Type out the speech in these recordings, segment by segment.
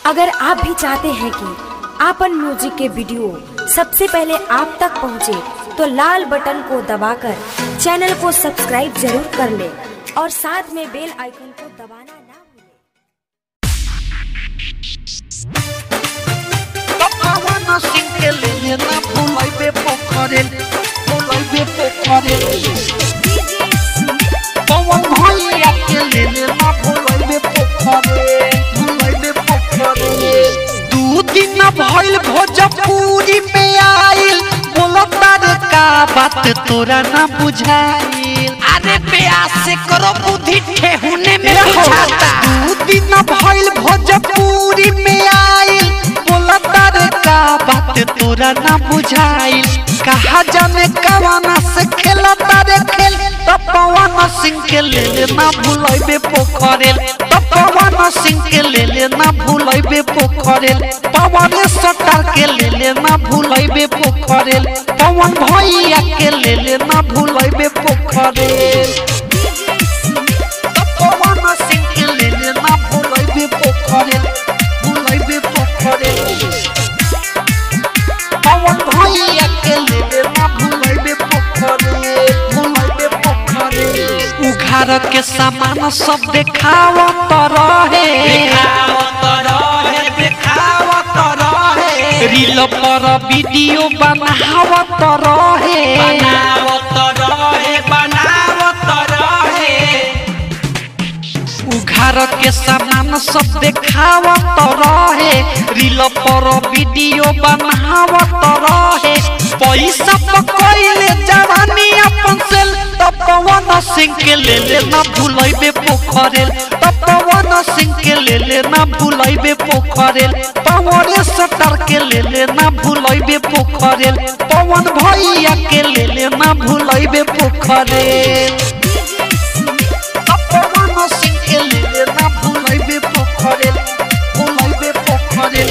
अगर आप भी चाहते हैं कि आपन म्यूजिक के वीडियो सबसे पहले आप तक पहुंचे, तो लाल बटन को दबाकर चैनल को सब्सक्राइब जरूर कर ले और साथ में बेल आइकन को दबाना ना भूलें। पवन सिंह के लिए ना भूलैबे पोखरेल भूलैबे पोखरेल पवन भैया के लिए ना भूलैबे पोखरेल भूलैबे पोखरेल दू दिन भइल भोजपुरी में आइल बोलता रे का बात तोरा ना बुझाइल अरे प्यास से करो बुद्धि ठेहुने में बुझाता दू दिन भइल भोजपुरी में आइल बोलता रे का बात तोरा ना बुझाइल कहा जाने कवाना से खेलता रे खेल तो पवन सिंह के ले ले ना भूलैबे पोखरेल तो पवन सिंह के ले ले ना भूलैबे पोखरेल पवन सटार के ले ले ना भूलैबे पोखरेल पवन भैया के ले ले ना भूलैबे पोखरेल पवन सिंह के ले ले ना भूलैबे पोखरेल भूलैबे पोखरेल पवन भैया के ले ले ना भूलैबे पोखरेल भूलैबे पोखरेल उघार के सामान सब देखावत रहे देखावत रहे देखावत रहे रील पर वीडियो बनावत रहे बनावत रहे बनावत रहे उघार के सामान सब देखावत रहे रील पर वीडियो बनावत रहे पैसा पकड़ले जवानी अपन सेल तब पवन सिंह के ले ले ना भूलैबे पोखरेल तब पवन सिंह के ले ले ना भूलैबे पोखरेल पवन सटर के ले ले ना भूलैबे पोखरेल पवन भैया के ले ले ना भूलैबे पोखरेल पवन सिंह के ले ले ना भूलैबे पोखरेल भूलैबे पोखरेल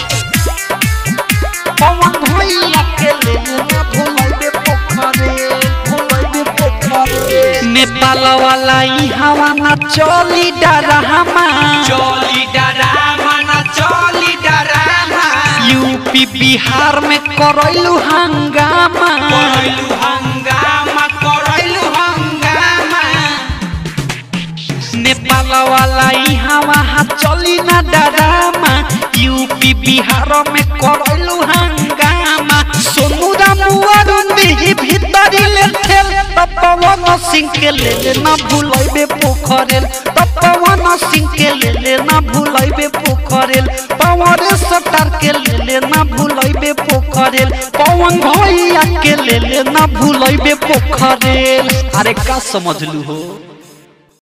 पवन भैया के ले ले ना भूलैबे पोखरेल भूलैबे पोखरेल नेपाल वाला ई हवा ना चली डरहमा चोली डरामा ना चोली डरामा यूपी बिहार में करैलू हंगामा करैलू हंगामा करैलू हंगामा नेपाल वाला यहाँ वहाँ चली ना डरामा यूपी बिहार में करैलू हंगामा सोनू रामुआरुन भी भीतरी ले ठेल तब पवन सिंह के ले ले ना भूलैबे पोखरेल तब पवन सिंह के ले ले ना भूलैबे पोखरेल पवन सटार के ले ले ना भूलैबे पोखरेल पवन भैया के ले ले ना भूलैबे पोखरेल अरे का समझलू हो